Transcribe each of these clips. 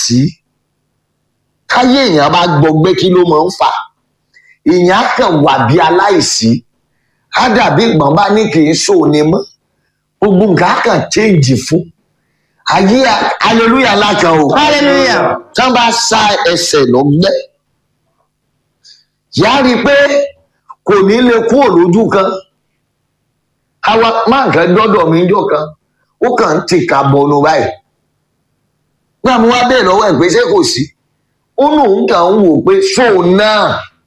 aláìsí káyé èèyàn bá gbọgbẹ́ kí ló máa ń fà èèyàn á kàn wà bí aláìsí á dàbí ìgbọ̀n bá ní kì í ṣòní mọ́ gbogbo nǹkan á kàn change fún ayé hallelujah lákan o Hallelujah. tí wọ́n bá sa ẹsẹ̀ lọ́gbẹ́ yá rí i pé kò ní lè kúrò lójú kan àwa máa ń kàn dọ́dọ̀ mi jọ kan ó kàn ń tìka bọnu báyìí nígbà mo wá bẹ́ẹ̀ lọ́wọ́ ẹ̀ pé ṣé kò sí ó lóun kàn ń wò pé ṣóun náà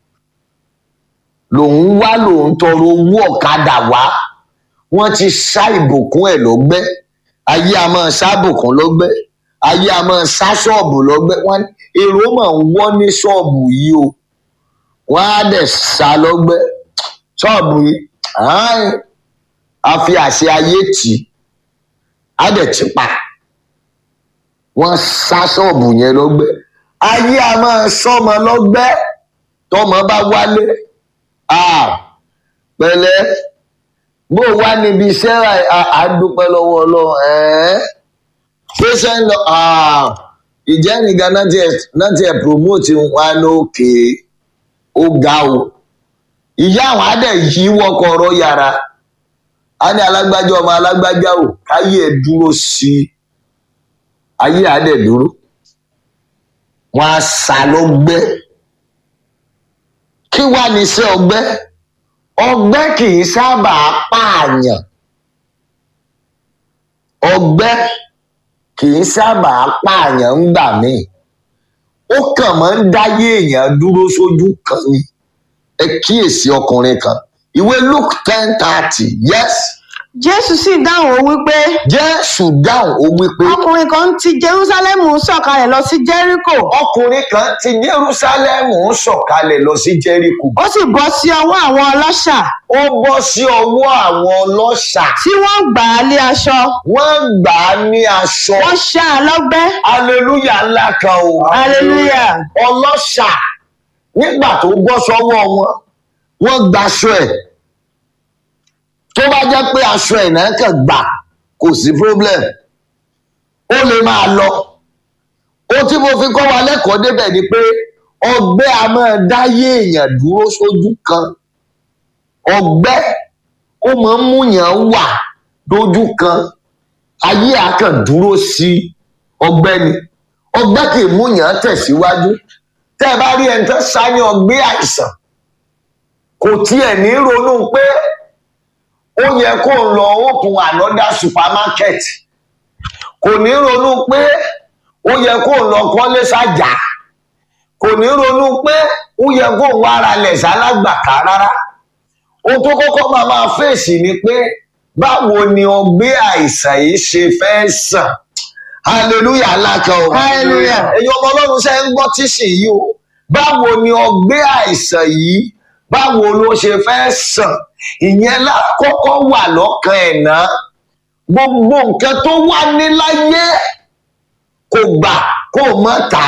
lòun wá lòun tọrọ owó ọ̀kadà wá wọ́n ti ṣá ìbùkún ẹ̀ lọ́gbẹ́ ayé a máa ṣá ìbùkún lọ́gbẹ́ ayé a máa ṣá ṣọ́ọ̀bù lọ́gbẹ́ wọ́n èrò máa ń wọ́ ní ṣọ́ọ̀bù yìí o wọ́n á dẹ̀ ṣá lọ́gbẹ́ ṣọ́ọ̀bù yìí ààyè a fi àṣẹ ayé tì í á dẹ̀ ti pa wọ́n ṣá ṣọ́ọ̀bù yẹn lọ́gbẹ́ ayé a máa ṣọ́mọ lọ́gbẹ́ tọ́mọ bá wálé ah pẹ̀lẹ́ bó wá níbi iṣẹ́ àdúpẹ́ lọ́wọ́ ọlọ́run ẹ̀ẹ́ ṣéṣẹ́ ń lọ ìjẹ́nìkan náà tiẹ̀ promote wa lókè ó ga o ìyá àwọn adẹ yìí wọkọ̀ ọ̀rọ̀ yàrá a ní alágbájá ọmọ alágbájá o káyé ẹ̀ dúró sí i ayé adẹ dúró wọn á sá lọ́gbẹ́ kí wàá ní iṣẹ́ ọgbẹ́ ọgbẹ́ kì í sábà pààyàn ọgbẹ́ kì í sábà pààyàn ńgbà míì ó kàn máa ń dáyé èèyàn dúró sójú kan ni ẹ kíyèsí ọkùnrin kan ìwé luke ten thirty yes jésù sì dáhùn ó wípé jésù dáhùn ó wípé ọkùnrin kan ti jerúsálẹ́mù sọ̀kalẹ̀ lọ sí jẹ́ríkò ọkùnrin kan ti jerúsálẹ́mù ń sọ̀kalẹ̀ lọ sí jẹ́ríkò ó sì bọ́ sí ọwọ́ àwọn ọlọ́ṣà ó bọ́ sí ọwọ́ àwọn ọlọ́ṣà tí wọ́n gbà á lé aṣọ wọ́n gbà á ní aṣọ wọ́n ṣá a lọ́gbẹ́ aleluya ńlá kan o hallelujah ọlọ́ṣà nígbà tó bọ́ sọ́wọ́ wọn wọ́n gbaṣọ ẹ̀ tó bá jẹ́ pé aṣọ ẹ̀ náà kàn gbà kò sí problem ó lè máa lọ ó tí mo fi kọ́ wa lẹ́kọ̀ọ́ débẹ̀ ni pé ọgbẹ́ a máa dáyé èèyàn dúró sójú kan ọgbẹ́ ó máa ń múyàn wà lójú kan ayé àkàn dúró sí ọgbẹ́ ni ọgbẹ́ kì í múyàn tẹ̀síwájú tẹ́ ẹ bá rí ẹni tó sáyẹn ọgbẹ́ àìsàn kò tiẹ̀ ní ronú pé ó yẹ kó ń lọ open another supermarket kò ní ronú pé ó yẹ kó ń lọ kọ́lé sájà kò ní ronú pé ó yẹ kó ń wá ara lẹ̀ sálágbàká rárá ohun tó kọ́kọ́ máa máa fèsì ni pé báwo ni ọgbẹ́ àìsàn yìí ṣe fẹ́ sàn hallelujah alákan o Hallelujah. ẹ̀yin ọmọ ọlọ́run ṣe ń gbọ́ tíṣì yìí o báwo ni ọgbẹ́ àìsàn yìí báwo ló ṣe fẹ́ sàn ìyẹn lákọ́kọ́ wà lọ́kàn ẹ̀ náà gbogbo nǹkan tó wà ní láyé kò gbà kó mọ́ ta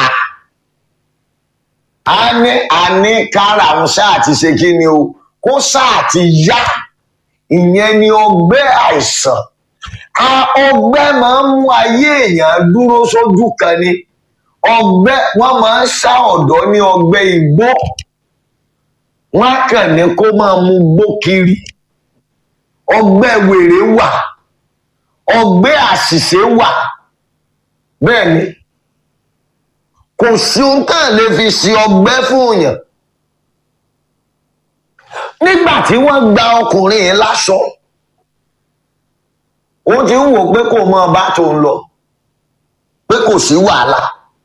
á ní àní kára òun ṣáà ti ṣe kí ni o kó ṣáà ti yá ìyẹn ni ọgbẹ́ àìsàn a ọgbẹ́ máa ń mú ayé èèyàn dúró sójú kan ni ọgbẹ́ wọ́n máa ń ṣá ọ̀dọ́ ní ọgbẹ́ igbó wọ́n á kàn ní kó máa mú gbó kiri ọgbẹ́ wèrè wà ọgbẹ́ àṣìṣe wà bẹ́ẹ̀ ni kò sí ohun tá à lè fi ṣe ọgbẹ́ fún èèyàn nígbà tí wọ́n gba ọkùnrin yẹn láṣọ ó ti ń wò pé kò mọ ọba tó ń lọ pé kò sí wàhálà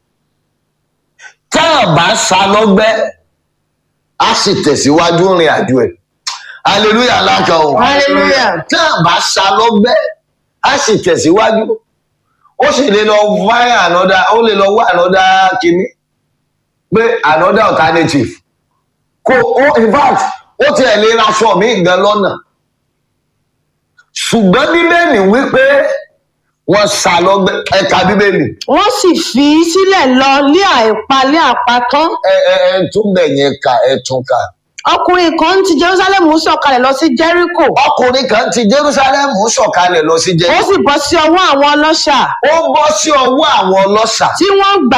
tá a bá sá lọ́gbẹ́ á sì tẹ̀síwájú rìn àjò ẹ̀ hallelujah lákà o Hallelujah. tá a bá sá lọ́gbẹ́ á sì tẹ̀síwájú ó sì lè lọ find another ó lè lọ wá another kìíní pé another alternative kò ó in fact ó tiẹ̀ lè raṣọ mi gan lọ́nà ṣùgbọ́n bíbélì wípé wọ́n sá lọ́gbẹ́ ẹ̀ka bíbélì wọ́n sì fi í sílẹ̀ lọ lé àìpa lé àpatán ẹ ẹ ẹ tún bẹ̀ yẹn kà ẹ tún kà. ọkùnrin kan ti jerúsálẹ́mù sọ̀kalẹ̀ lọ sí jẹ́ríkò ọkùnrin kan ti jerusalem sọ̀kalẹ̀ lọ sí ó jẹ́ sì bọ́ sí ọwọ́ àwọn ọlọ́ṣà ó bọ́ sí ọwọ́ àwọn ọlọ́ṣà tí wọ́n gbà